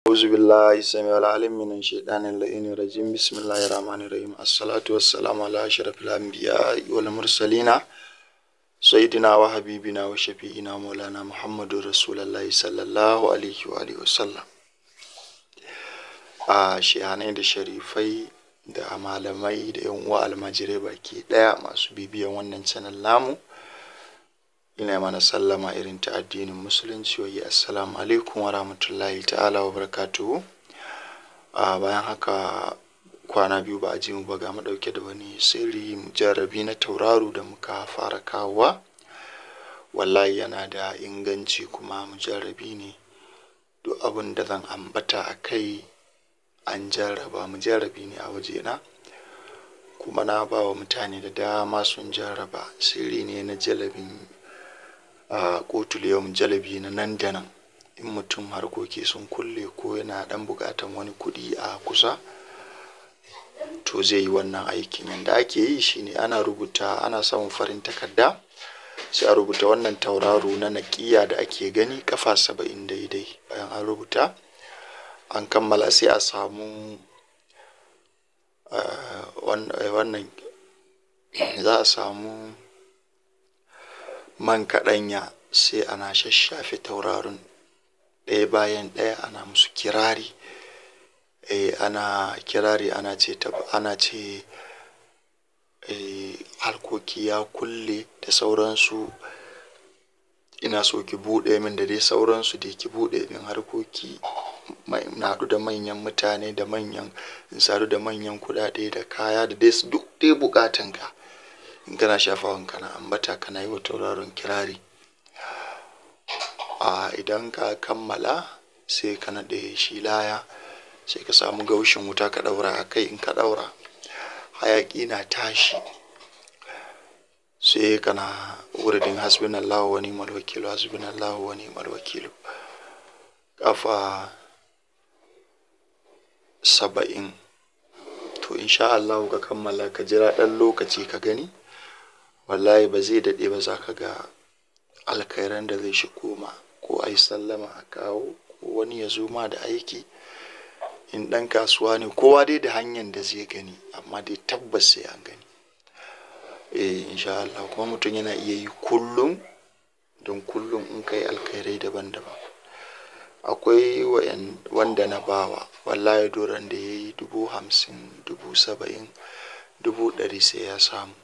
أعوذ بالله السميع العليم من الشيطان اللعين الرجيم بسم الله الرحمن الرحيم الصلاة والسلام على أشرف الأنبياء والمرسلين سيدنا وحبيبنا وشفيعنا مولانا محمد رسول الله صلى الله عليه وآله وسلم a shehanai da sharifai da malamai da yan uwa almajirai baki daya masu bibiyan wannan channel namu ina mana sallama irin ta addinin musulunci wa assalamu alaikum wa rahmatullahi ta'ala wa barakatuhu a bayan haka kwana biyu ba a ji mu ba ga mu dauke da wani sirri mujarrabi na tauraro da muka fara kawowa wallahi yana da inganci kuma mujarrabi ne duk abin da zan ambata a kai an jarraba mujarrabi ne a wajena kuma na ba wa mutane da dama sun jarraba sirri ne na jalabin a kotul yau jalabi na nan da nan in mutum harkoki sun kulle ko yana dan bukatan wani kudi a kusa to zai yi wannan aikin yadda ake yi shine ana rubuta ana samun farin takarda sai a rubuta wannan tauraro na naƙiya da ake gani kafa saba'in daidai bayan an rubuta an kammala sai a samu wannan za a samu man kaɗanya sai ana shashafe tauraron ɗaya bayan ɗaya ana musu kirari e, ana kirari ana ce ana ce e, harkoki ya kulle da sauransu ina so ki buɗe min da dai sauransu da ki buɗe min harkoki na haɗu da manyan mutane da manyan in sadu da manyan kuɗaɗe da kaya da dai duk dai buƙatan ka in kana shafawan kana ambata kana yi wa tauraron kirari a idan ka kammala sai ka naɗe shi laya sai ka samu gaushin wuta ka ɗaura a kai in ka ɗaura hayaƙi na tashi sai kana wuridin hasbunallahu wa ni'mal wakilu hasbunallahu wa ni'mal wakilu kafa saba'in to insha Allah ka kammala ka jira ɗan lokaci ka gani wallahi ba zai daɗe ba za ka ga alkhairan da zai shigo ma ko a yi sallama a kawo ko wani ya zo ma da aiki in ɗan kasuwa ne kowa dai da hanyar da zai gani amma dai tabbas sai an gani eh insha Allah kuma mutum yana iya yi kullum don kullum in kai alkhairai daban-daban akwai wanda na bawa wallahi doron da ya yi dubu hamsin dubu saba'in dubu ɗari sai ya samu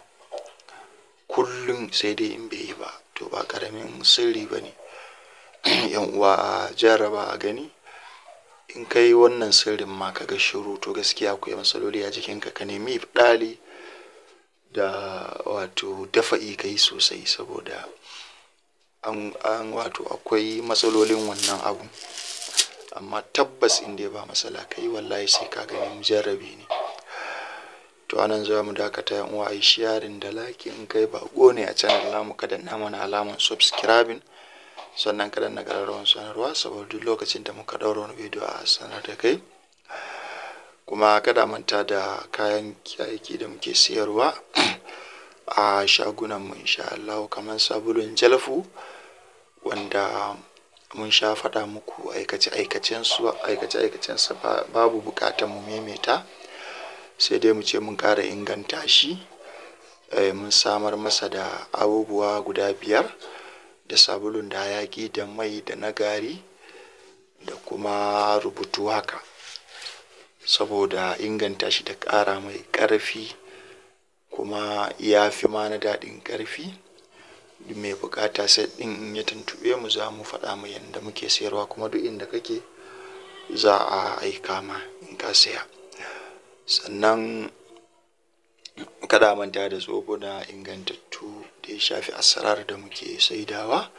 kullum sai dai in bai yi ba to ba ƙaramin sirri ba ne yan uwa a jarraba a gani in ka yi wannan sirrin ma ka ga shiru to gaskiya akwai matsaloli a jikinka ka nemi ɗali da wato dafa'i ka yi sosai saboda an, an wato akwai matsalolin wannan abu amma tabbas in dai ba matsala ka yi wallahi sai ka gani mujarrabi ne to anan za mu dakata yan uwa yi sharing da like in kai bako ne a channel namu ka danna mana alaman subscribing sannan ka danna ƙararrawar sanarwa saboda duk lokacin da muka ɗaura wani bidiyo a sanar da kai kuma kada manta da kayan aiki da muke siyarwa a shagunan mu insha Allah kamar sabulun jalfu wanda mun sha faɗa muku aikace aikacen su aikace aikacen sa babu buƙatar mu maimaita sai dai mu ce mun ƙara inganta shi mun samar masa da abubuwa guda biyar da sabulun da hayaki da mai da na gari da kuma rubutu haka saboda inganta shi da ƙara mai ƙarfi kuma ya fi ma na daɗin ƙarfi duk mai buƙata sai ɗin in ya tuntuɓe mu za mu faɗa mu yadda muke sayarwa kuma duk inda kake za a aika ma in ka saya sannan kada manta da na ingantattu da ya shafi asarar da muke saidawa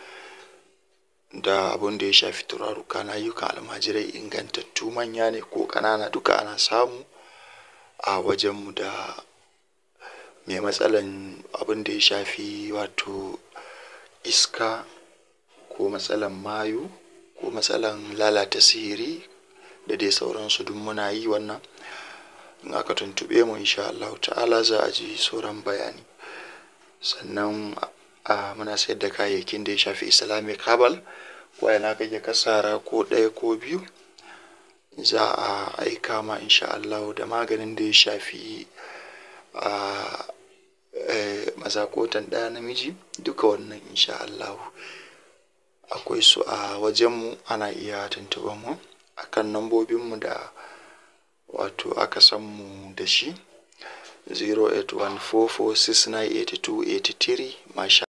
da abun da ya shafi turaruka na ayyukan almajirai ingantattu manya ne ko ƙanana duka ana samu a wajenmu da mai matsalan abin da ya shafi wato iska ko matsalan mayu ko matsalan lalata sihiri da dai sauransu duk muna yi wannan in aka tuntuɓe mu insha Allah ta'ala za a ji sauran bayani sannan a muna sayar da kayayyakin da ya shafi islamic herbal wayana kake kasara ko ɗaya ko biyu za a aika ma insha Allah da maganin da ya shafi a mazakotan ɗaya namiji duka wannan insha Allah akwai su a wajenmu ana iya tuntuɓar mu akan lambobinmu da wato aka san mu da shi 08144698283 masha